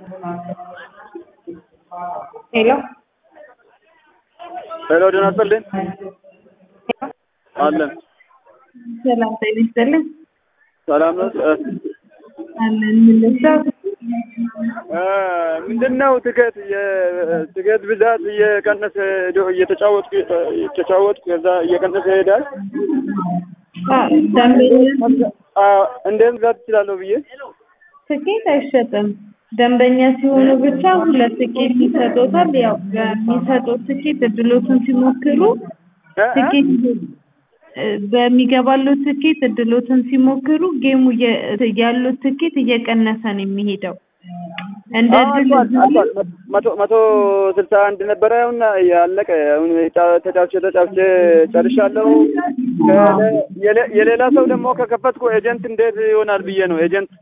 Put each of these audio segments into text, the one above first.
ሄሎ ሄሎ ደህና ይስጥልኝ አለን ሰላም ጤና ይስጥልኝ ሰላም ነው እ አለን ምን ልርዳው? እ ምንድን ነው ትኬት የትኬት ብዛት እየቀነሰ ሄዶ እየተጫወትኩ እየተጫወትኩ ከዛ እየቀነሰ ይሄዳል አ ደንበኛ አ እንዴት ብዛት እችላለሁ ብዬ ትኬት አይሸጥም። ደንበኛ ሲሆኑ ብቻ ሁለት ትኬት ይሰጡታል። ያው በሚሰጡት ትኬት እድሎትን ሲሞክሩ እ እ ትኬት እ በሚገባለው ትኬት እድሎትን ሲሞክሩ ጌሙ እየ- ያሉት ትኬት እየቀነሰ ነው የሚሄደው። እንደ አዎ እድል አልፏል አልፏል መቶ መቶ ስልሳ አንድ ነበረ አሁን ያለቀ አሁን ጫ- ተጫውቼ ተጫውቼ ጨርሻለሁ። ከለ- የሌ- የሌላ ሰው ደግሞ ከከፈትኩ ኤጀንት እንዴት ይሆናል ብዬ ነው ኤጀንት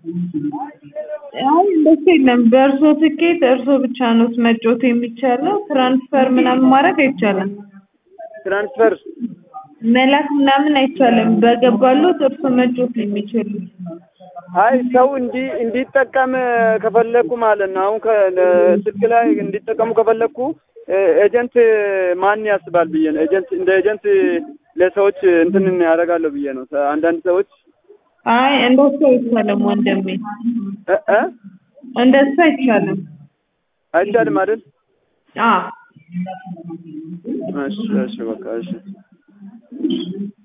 አይ እንደሱ የለም። በእርሶ ትኬት እርሶ ብቻ ነው መጫወት የሚቻለው። ትራንስፈር ምናምን ማድረግ አይቻልም። ትራንስፈር መላክ ምናምን አይቻልም። በገባሉት እርሶ መጫወት ነው የሚችሉት። አይ ሰው እንዲ እንዲጠቀም ከፈለኩ ማለት ነው። አሁን ከስልክ ላይ እንዲጠቀሙ ከፈለኩ እ- ኤጀንት ማን ያስባል ብዬ ነው። ኤጀንት እንደ ኤጀንት ለሰዎች እንትን ያደርጋለሁ ብዬ ነው። አንዳንድ ሰዎች አይ እንደሱ አይቻልም ወንድሜ፣ እ እ እንደሱ አይቻልም። አይቻልም አይደል? አዎ እሺ እሺ በቃ እሺ